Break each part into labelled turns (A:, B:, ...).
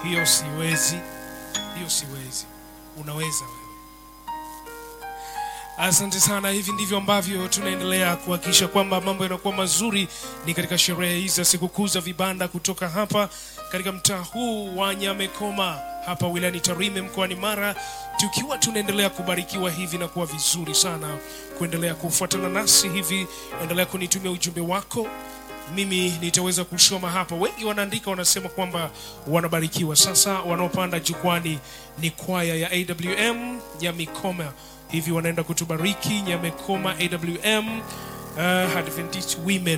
A: hiyo siwezi, hiyo siwezi. Unaweza wewe. Asante sana. Hivi ndivyo ambavyo tunaendelea kuhakikisha kwamba mambo yanakuwa mazuri, ni katika sherehe hizi za sikukuu za vibanda kutoka hapa katika mtaa huu wa Nyamekoma hapa wilayani Tarime mkoani Mara, tukiwa tunaendelea kubarikiwa hivi na kuwa vizuri sana. Kuendelea kufuatana nasi hivi, endelea kunitumia ujumbe wako mimi nitaweza kusoma hapa. Wengi wanaandika wanasema kwamba wanabarikiwa. Sasa wanaopanda jukwani ni kwaya ya AWM Nyamikoma, hivi wanaenda kutubariki Nyamekoma AWM uh, Adventist Women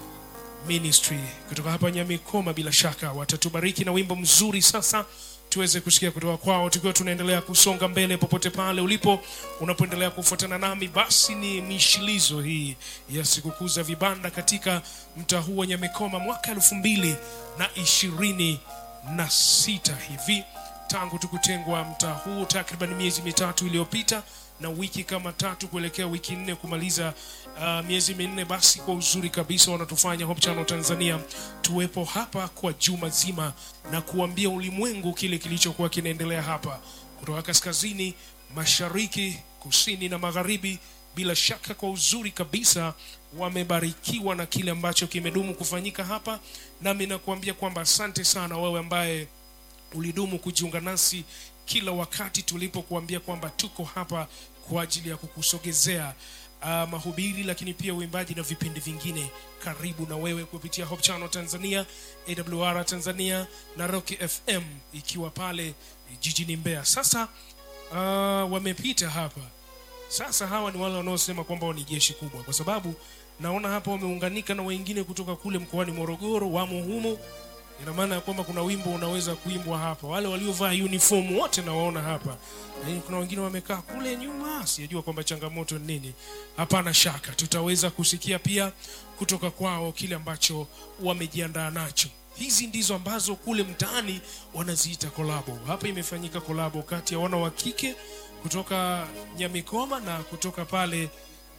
A: Ministry kutoka hapa Nyamikoma. Bila shaka watatubariki na wimbo mzuri. Sasa tuweze kusikia kutoka kwao, tukiwa tunaendelea kusonga mbele. Popote pale ulipo, unapoendelea kufuatana nami, basi ni mishilizo hii ya sikukuu za vibanda katika mtaa huu wa Nyamikoma mwaka elfu mbili na ishirini na sita hivi tangu tukutengwa mtaa huu takriban miezi mitatu iliyopita na wiki kama tatu kuelekea wiki nne kumaliza uh, miezi minne. Basi kwa uzuri kabisa wanatufanya Hope Channel Tanzania tuwepo hapa kwa juma zima na kuambia ulimwengu kile kilichokuwa kinaendelea hapa kutoka kaskazini, mashariki, kusini na magharibi. Bila shaka kwa uzuri kabisa wamebarikiwa na kile ambacho kimedumu kufanyika hapa, nami nakuambia kwamba asante sana wewe ambaye ulidumu kujiunga nasi kila wakati tulipokuambia kwamba tuko hapa kwa ajili ya kukusogezea uh, mahubiri lakini pia uimbaji na vipindi vingine karibu na wewe kupitia Hope Channel Tanzania, AWR Tanzania na Rock FM ikiwa pale jijini Mbeya. Sasa uh, wamepita hapa sasa. Hawa ni wale wanaosema kwamba ni jeshi kubwa, kwa sababu naona hapa wameunganika na wengine kutoka kule mkoani Morogoro, wamo humo ina maana ya kwamba kuna wimbo unaweza kuimbwa hapa. Wale waliovaa uniform wote nawaona hapa, lakini kuna wengine wamekaa kule nyuma, sijajua kwamba changamoto ni nini. Hapana shaka tutaweza kusikia pia kutoka kwao kile ambacho wamejiandaa nacho. Hizi ndizo ambazo kule mtaani wanaziita kolabo. Hapa imefanyika kolabo kati ya wana wa kike kutoka Nyamikoma na kutoka pale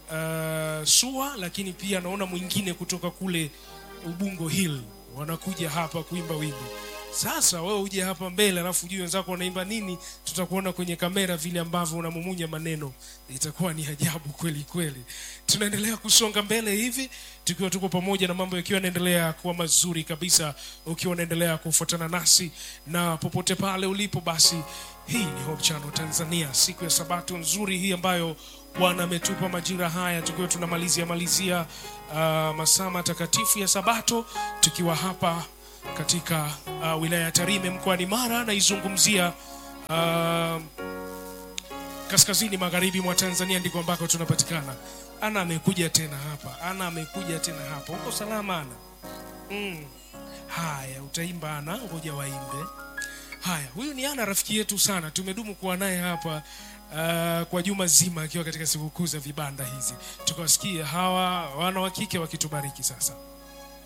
A: uh, Sua, lakini pia naona mwingine kutoka kule Ubungo Hill wanakuja hapa kuimba wimbo. Sasa wewe uje hapa mbele, alafu ujue wenzako wanaimba nini, tutakuona kwenye kamera vile ambavyo unamumunya maneno, itakuwa ni ajabu kweli kweli. Tunaendelea kusonga mbele hivi tukiwa tuko pamoja na mambo yakiwa yanaendelea kuwa mazuri kabisa, ukiwa unaendelea kufuatana nasi na popote pale ulipo, basi hii ni Hope Channel Tanzania, siku ya Sabato nzuri hii ambayo Bwana ametupa majira haya tukiwa tunamalizia malizia uh, masaa matakatifu ya Sabato tukiwa hapa katika uh, wilaya ya Tarime mkoani Mara, naizungumzia uh, kaskazini magharibi mwa Tanzania, ndiko ambako tunapatikana. Ana amekuja tena hapa, Ana amekuja tena hapa. Uko salama Ana? Mm. Haya, utaimba Ana, ngoja waimbe. Haya, huyu ni Ana, rafiki yetu sana, tumedumu kuwa naye hapa Uh, kwa juma zima akiwa katika sikukuu za vibanda hizi, tukawasikia hawa wana wa kike wakitubariki sasa.